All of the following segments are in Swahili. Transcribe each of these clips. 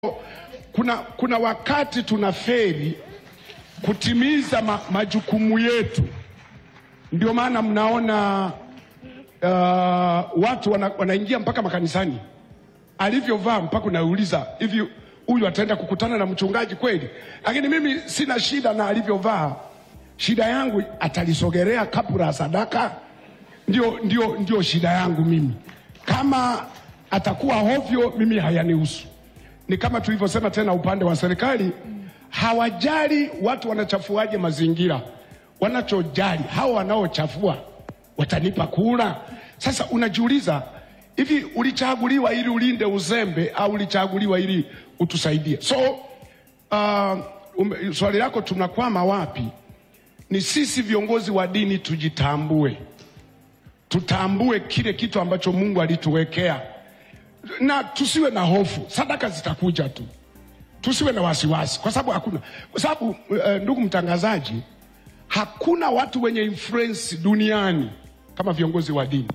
kuna, kuna wakati tunaferi kutimiza ma, majukumu yetu. Ndio maana mnaona uh, watu wana, wanaingia mpaka makanisani, alivyovaa mpaka unauliza hivi, huyu ataenda kukutana na mchungaji kweli? Lakini mimi sina shida na alivyovaa, shida yangu atalisogelea kapu la sadaka, ndio, ndio, ndio shida yangu mimi. Kama atakuwa hovyo, mimi hayanihusu. Ni kama tulivyosema tena, upande wa serikali hawajali watu wanachafuaje mazingira, wanachojali hao wanaochafua watanipa kura. Sasa unajiuliza hivi, ulichaguliwa ili ulinde uzembe au ulichaguliwa ili utusaidie? So uh, um, swali lako tunakwama wapi? Ni sisi viongozi wa dini tujitambue, tutambue kile kitu ambacho Mungu alituwekea na tusiwe na hofu, sadaka zitakuja tu, tusiwe na wasiwasi, kwa sababu hakuna, kwa sababu uh, ndugu mtangazaji, hakuna watu wenye influence duniani kama viongozi wa dini.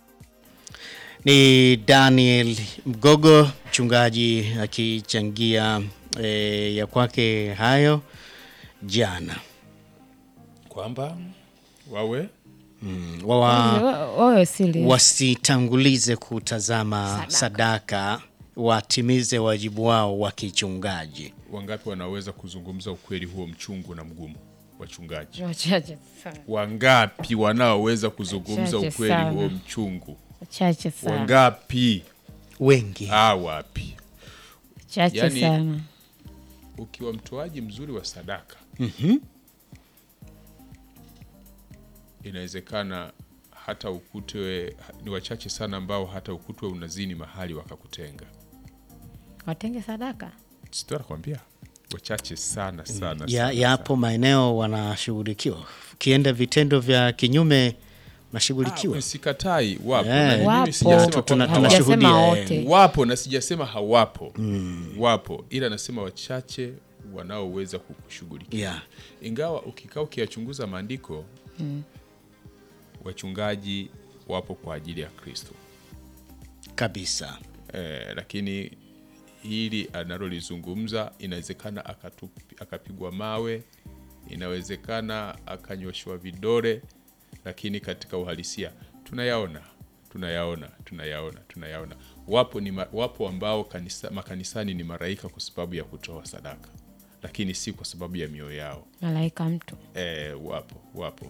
Ni Daniel Mgogo mchungaji akichangia e, ya kwake hayo jana kwamba wawe wawa wawe serious. wasitangulize kutazama sadaka, Sadaka. watimize wajibu wao wa kichungaji. wangapi wanaweza kuzungumza ukweli huo mchungu na mgumu, wachungaji Wachache sana. wangapi wanaoweza kuzungumza Wachache ukweli sana. huo mchungu? Wachache sana. Wangapi? Wengi Ah, wapi? Wachache Yani- sana. Ukiwa mtoaji mzuri wa sadaka inawezekana hata ukutwe, ni wachache sana ambao hata ukutwe unazini mahali wakakutenga. Watenge sadaka. Sito nakwambia wachache sana sana, ya, sana, yapo maeneo wanashughulikiwa, ukienda vitendo vya kinyume unashughulikiwa. Ah, sikatai wapo, Eh. na mimi Wapo. sijasema Tuna- kwamba hawapo. tunashuhudia, Hatujasema eh. wote. wapo na sijasema hawapo wapo, ila nasema wachache wanaoweza kukushughulikia Yeah. ingawa ukikaa ukiyachunguza maandiko wachungaji wapo kwa ajili ya Kristo kabisa. eh, lakini hili analolizungumza inawezekana akatupi- akapigwa mawe, inawezekana akanyoshwa vidole, lakini katika uhalisia tunayaona tunayaona tunayaona tunayaona. Wapo, ni ma, wapo ambao kanisa, makanisani ni maraika kwa sababu ya kutoa sadaka, lakini si kwa sababu ya mioyo yao. Malaika mtu. E, wapo wapo